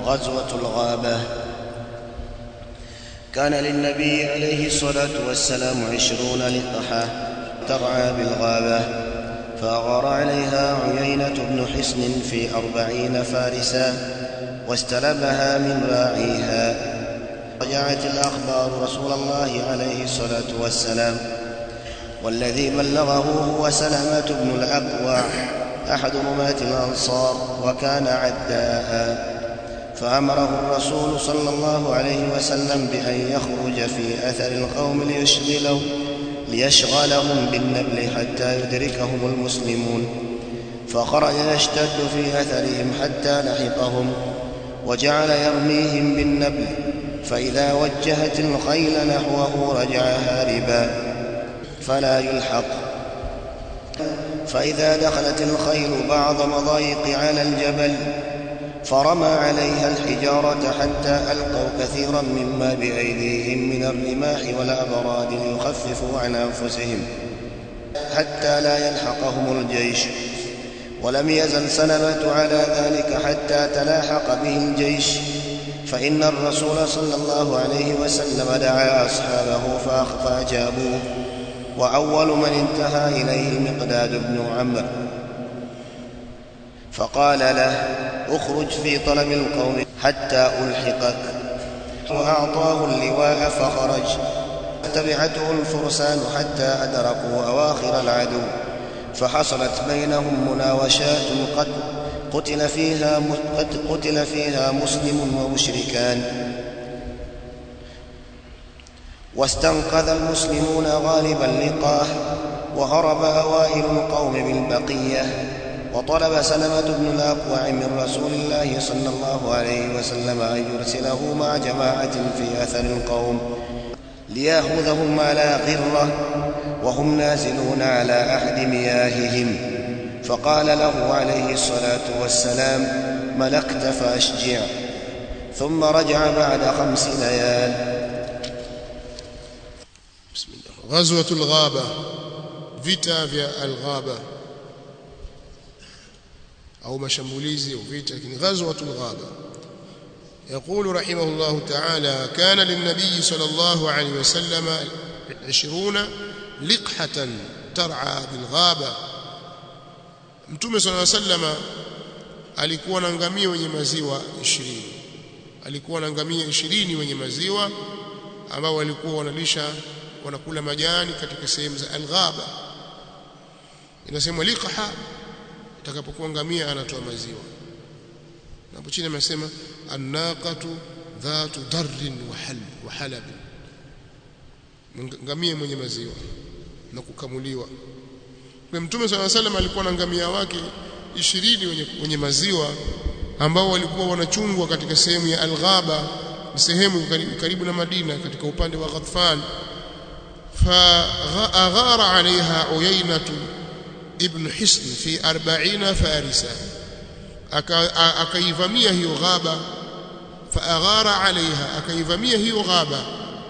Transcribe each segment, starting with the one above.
غزوة الغابة كان للنبي عليه الصلاة والسلام عشرون لقحة ترعى بالغابة فأغار عليها عيينة بن حصن في أربعين فارسا واستلبها من راعيها رجعت الأخبار رسول الله عليه الصلاة والسلام والذي بلغه هو سلمة بن الأكوع أحد رماة الأنصار وكان عداء فأمره الرسول صلى الله عليه وسلم بأن يخرج في أثر القوم ليشغلوا ليشغلهم بالنبل حتى يدركهم المسلمون فخرج يشتد في أثرهم حتى لحقهم وجعل يرميهم بالنبل فإذا وجهت الخيل نحوه رجع هاربا فلا يلحق فإذا دخلت الخيل بعض مضايق على الجبل فرمى عليها الحجارة حتى ألقوا كثيرا مما بأيديهم من الرماح والأبراد ليخففوا عن أنفسهم حتى لا يلحقهم الجيش ولم يزل سلمة على ذلك حتى تلاحق به الجيش فإن الرسول صلى الله عليه وسلم دعا أصحابه فأجابوه وأول من انتهى إليه المقداد بن عمرو فقال له اخرج في طلب القوم حتى ألحقك وأعطاه اللواء فخرج تبعته الفرسان حتى أدركوا أواخر العدو فحصلت بينهم مناوشات قد قتل فيها قد قتل فيها مسلم ومشركان واستنقذ المسلمون غالب اللقاه وهرب أوائل القوم بالبقية وطلب سلمة بن الأكوع من رسول الله صلى الله عليه وسلم أن يرسله مع جماعة في أثر القوم ليأخذهم على غرة وهم نازلون على أحد مياههم فقال له عليه الصلاة والسلام ملكت فأشجع ثم رجع بعد خمس ليال بسم الله غزوة الغابة vita vya alghaba au mashambulizi au vita lakini ghazwatul ghaba يقول رحمه الله تعالى كان للنبي صلى الله عليه وسلم عشرون لقحة ترعى بالغابة mtume صلى الله عليه وسلم alikuwa na ngamia wenye maziwa 20 alikuwa na ngamia 20 wenye maziwa ambao walikuwa wanalisha wanakula majani katika sehemu za alghaba inasemwa liqha atakapokuwa ngamia anatoa maziwa na hapo chini amesema annaqatu dhatu darrin wa halb wa halab ngamia mwenye maziwa na kukamuliwa kwa mtume swalla salam alikuwa na ngamia wake 20 wenye, wenye maziwa ambao walikuwa wanachungwa katika sehemu ya alghaba ni sehemu karibu na Madina katika upande wa Ghatfan فأغار عليها عيينة ابن حصن في أربعين فارسا أكيفمية هي غابة فأغار عليها أكيفمية هي غابة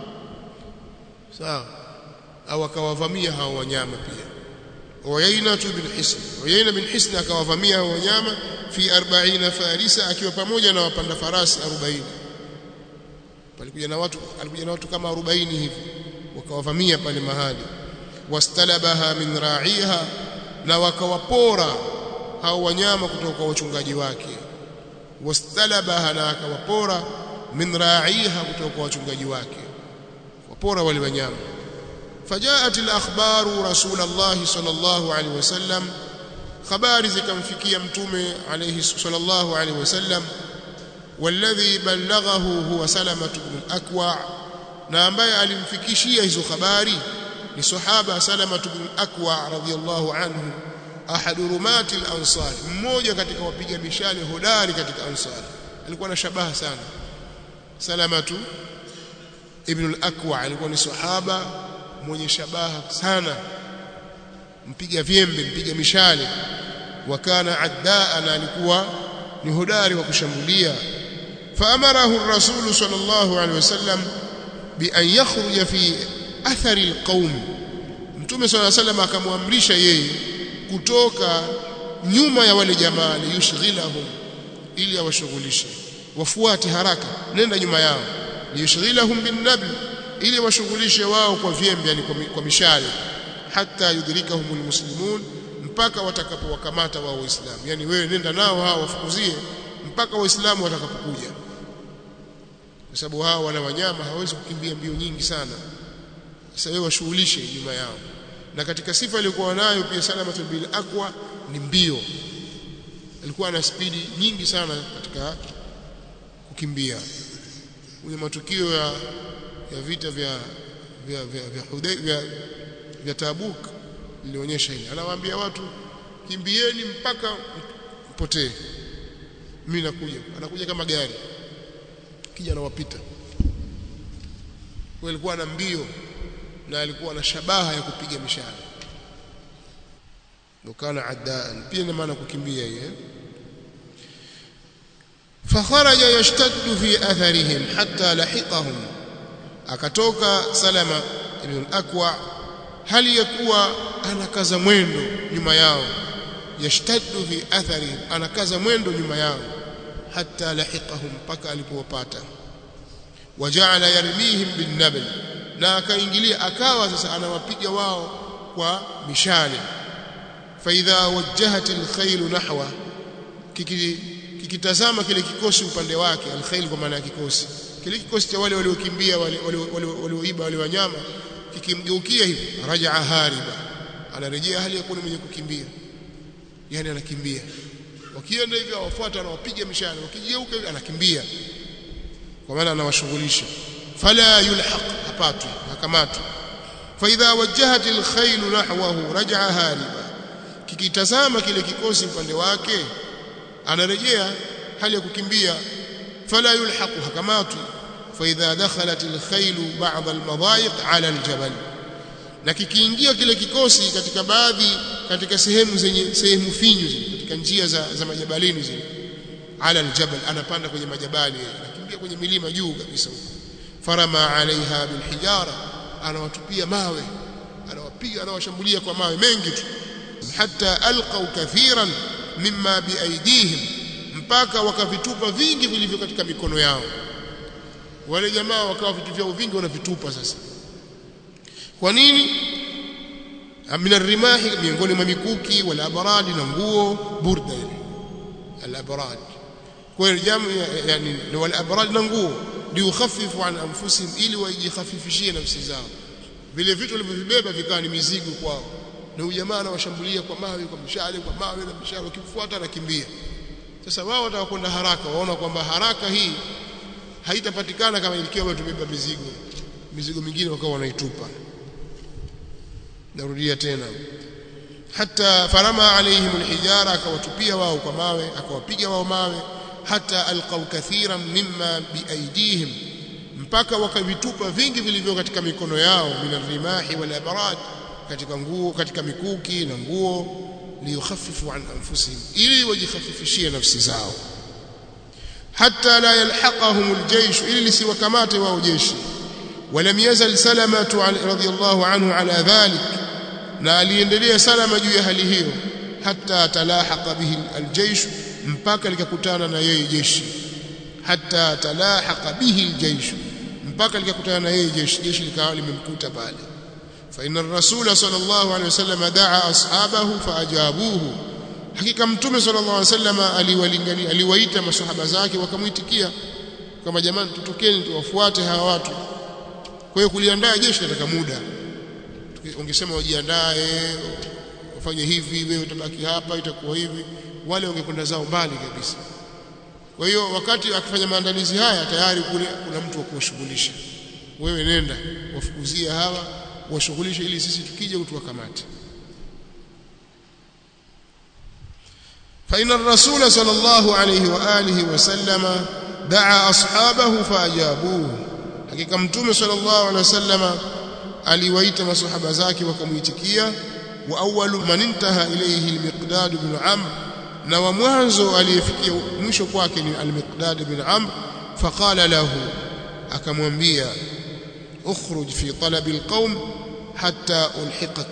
sawa au akawavamia hao wanyama pia Uyaina bin Hisn Uyaina bin Hisn akawavamia hao wanyama fi 40 farisa akiwa pamoja na wapanda farasi 40 palikuja na watu alikuja na watu kama 40 hivi wakawavamia pale mahali wastalabaha min ra'iha na wakawapora hao wanyama kutoka kwa wachungaji wake wastalabaha na akawapora min ra'iha kutoka kwa wachungaji wake wapora wale wanyama fajaat al-akhbaru rasulullah sallallahu alaihi wasallam habari zikamfikia mtume alayhi sallallahu alaihi wasallam والذي بلغه هو سلمة بن الأكوع na ambaye alimfikishia hizo habari ni sahaba Salama ibn Akwa radhiyallahu anhu ahadu rumati al-ansar mmoja katika wapiga mishale hodari katika ansar alikuwa na shabaha sana Salama ibn al-Akwa alikuwa ni sahaba mwenye shabaha sana mpiga vyembe mpiga mishale wakana addaa na alikuwa ni hodari wa kushambulia faamarahu ar-rasul sallallahu alaihi wasallam بأن يخرج في أثر القوم Mtume صلى الله عليه وسلم akamwamrisha yeye kutoka nyuma ya wale jamaa yushghilahum ili awashughulishe wafuate haraka nenda nyuma yao liyushghilahum bin nabl ili washughulishe wao kwa vyembe yani kwa mishale hata yudrikahum almuslimun mpaka watakapowakamata wao waislamu yani wewe nenda nao hao wafukuzie mpaka waislamu watakapokuja kwa sababu hao wana wanyama hawezi kukimbia mbio nyingi sana sasa wewe washughulishe nyuma yao na katika sifa aliyokuwa nayo pia salamatul bil aqwa ni mbio alikuwa na spidi nyingi sana katika kukimbia kwenye matukio ya ya vita vya vya vya vya, vya, vya, vya Tabuk ilionyesha hili anawaambia watu kimbieni mpaka mpotee mimi nakuja anakuja kama gari kija anawapita kwa alikuwa na mbio na alikuwa na shabaha ya kupiga mishale kana addaan pia ina maana kukimbia hiyo فخرج يشتد في اثرهم حتى لحقهم akatoka salama ibn akwa hali yakuwa anakaza mwendo nyuma yao yashtaddu fi athari anakaza mwendo nyuma yao hatta lahiqahum mpaka alipowapata waja'ala yarmihim bin nabl na akaingilia akawa sasa anawapiga wao kwa mishale fa idha wajjahat alkhayl nahwa kikitazama kile kikosi upande wake alkhayl kwa maana ya kikosi kile kikosi cha wale waliokimbia walioiba wale wanyama kikimgeukia hivi rajaa hariba anarejea hali ya kuwa mwenye kukimbia yani anakimbia wakienda hivi awafuata anawapiga mishale wakigeuka hivi anakimbia kwa maana anawashughulisha fala yulhaq hapatwi hakamatwi fa idha wajjahat alkhayl nahwahu rajaa hariba kikitazama kile kikosi upande wake anarejea hali ya kukimbia fala yulhaqu hakamatwi فإذا دخلت الخيل بعض المضايق على الجبل na kikiingia kile kikosi katika baadhi katika sehemu zenye sehemu finyu zile katika njia za, za majabalini zile ala aljabal anapanda kwenye majabali anakimbia kwenye milima juu kabisa huko farama alaiha bilhijara anawatupia mawe anawapiga anawashambulia kwa mawe mengi tu hatta alqaw kathiran mimma biaidihim mpaka wakavitupa vingi vilivyo katika mikono yao wale jamaa wakawa vitu vyao vingi wanavitupa sasa kwa nini min rimahi miongoni mwa mikuki wala abaradi na nguo burda al-abrad kwa hiyo jamu yani wal abrad na nguo liukhaffifu an anfusihim ili wajikhafifishie nafsi zao vile vitu walivyovibeba vikawa ni mizigo kwao na ujamaa anawashambulia kwa mawe kwa mishale kwa mawe na mishale wakimfuata anakimbia sasa wao watakwenda haraka waona kwamba haraka hii haitapatikana kama ikiwa tumebeba mizigo mizigo mingine wakawa wanaitupa narudia tena hata farama alaihim alhijara akawatupia wao kwa mawe akawapiga wao mawe hata alqaw kathiran mimma biaidihim mpaka wakavitupa vingi vilivyo katika mikono yao minarimahi wal abrad katika nguo katika mikuki na nguo liyukhaffifu an anfusihim ili wajikhafifishie nafsi zao حتى لا يلحقهم الجيش إلا لسوكمات واو جيش ولم يزل سلمة رضي الله عنه على ذلك na aliendelea salama juu ya hali hiyo hata talahaqa bihi aljaysh mpaka likakutana na yeye jeshi hata talahaqa bihi aljaysh mpaka likakutana na yeye jeshi jeshi likawa limemkuta pale fa inna ar-rasul sallallahu alayhi wasallam daa ashabahu faajabuhu hakika mtume sallallahu alaihi wasallam aliwalingania aliwaita masahaba zake wakamuitikia kama jamani tutokeni tuwafuate hawa watu kwa hiyo kuliandaa jeshi nataka muda ungesema wajiandae wafanye hivi wewe utabaki hapa itakuwa hivi wale wangekwenda zao mbali kabisa kwa hiyo wakati akifanya maandalizi haya tayari kule kuna mtu wa kuwashughulisha wewe nenda wafukuzie hawa washughulishe ili sisi tukija tuwakamate فإن الرسول صلى الله عليه وآله وسلم دعا أصحابه فأجابوه حقيقة متوم صلى الله عليه وسلم aliwaita masahaba zake wakamuitikia wa awwalu man intaha ilayhi al-miqdad ibn amr na wa mwanzo aliyefikia mwisho kwake ni al-miqdad ibn amr faqala lahu akamwambia ukhruj fi talab al-qawm hatta ulhiqak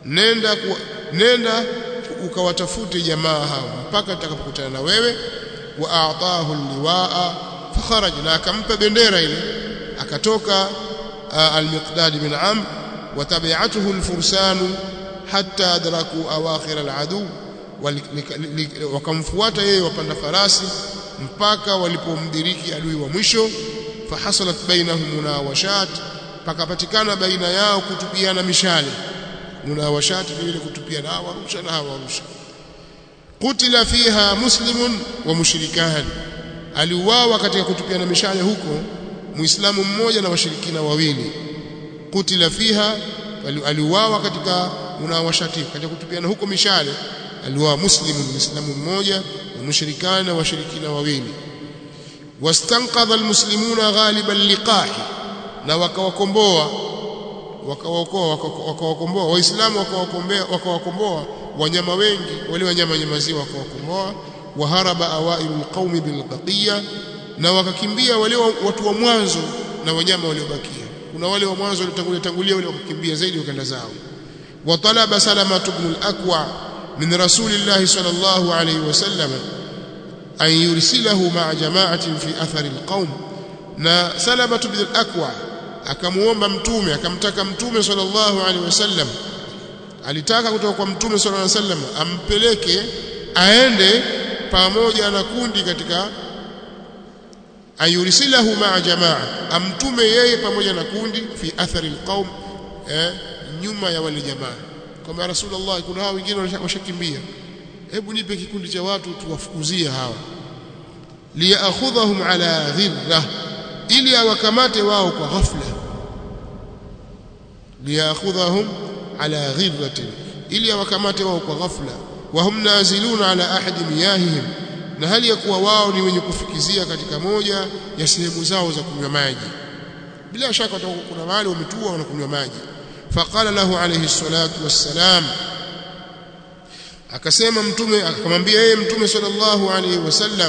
nenda nenda ukawatafute jamaa hao mpaka tutakapokutana na wewe wa a'tahu al-liwa'a fakharaj na akampa bendera ile akatoka al-miqdad bin amr wa tabi'atuhu al-fursan hatta adraku awakhir al-adu wakamfuata yeye wapanda farasi mpaka walipomdiriki adui wa mwisho fahasalat bainahum munawashat pakapatikana baina yao kutupiana mishale munawashat vile kutupiana hawa warusha na hawa warusha kutila fiha muslimun wa mushrikan aliuawa katika kutupiana mishale huko muislamu mmoja na washirikina wawili kutila fiha aliuawa katika munawashati katika kutupiana huko mishale aliuawa muslimu muislamu mmoja wa mushrikana washirikina wawili wastanqadha almuslimuna ghaliba liqahi na wakawakomboa wakawaokoa wakawakomboa waislamu wakawakombea wakawakomboa wanyama wengi wale wanyama nyamaziwa wakawakomboa waharaba awailul qaumi bilbaqiya na wakakimbia wale watu wa mwanzo na wanyama waliobakia kuna wale wa mwanzo waliotangulia tangulia wale wakakimbia zaidi wakaenda zao وطلب سلمة بن الأكوع من رسول الله صلى الله عليه وسلم أن يرسله مع جماعة في أثر القوم na Salama bin al-Akwa akamuomba mtume akamtaka mtume sallallahu alaihi wasallam alitaka kutoka kwa mtume sallallahu alaihi wasallam ampeleke aende pamoja na kundi katika ayurisilahu ma'a jamaa amtume yeye pamoja na kundi fi athari alqaum eh, nyuma ya wale jamaa kwamba rasulullah kuna hao wengine washakimbia hebu nipe kikundi cha watu tuwafukuzie hawa liyakhudhahum ala ghirra ili awakamate wao kwa ghafla liyakhudhahum ala ghirratin ili awakamate wao kwa ghafla wa hum naziluna ala ahadi miyahihim na hali ya kuwa wao ni wenye kufikizia katika moja ya sehemu zao za kunywa maji bila shaka kuna mahali wametua wanakunywa maji faqala lahu alayhi salatu wassalam akasema mtume akamwambia yeye mtume sallallahu alayhi wasallam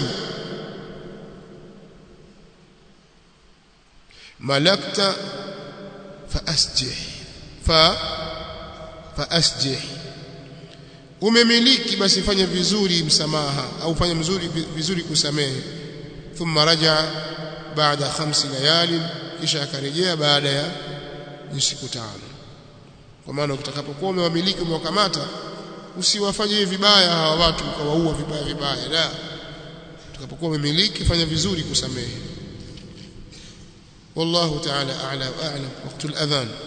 malakta faasjih fa faasjih umemiliki basi fanya vizuri msamaha au fanya mzuri vizuri kusamehe thumma raja baada khamsi layali kisha akarejea baada ya siku tano kwa maana utakapokuwa umewamiliki umewakamata usiwafanyie vibaya hawa watu ukawaua vibaya vibaya la utakapokuwa umemiliki fanya vizuri kusamehe والله تعالى أعلى وأعلم وقت الأذان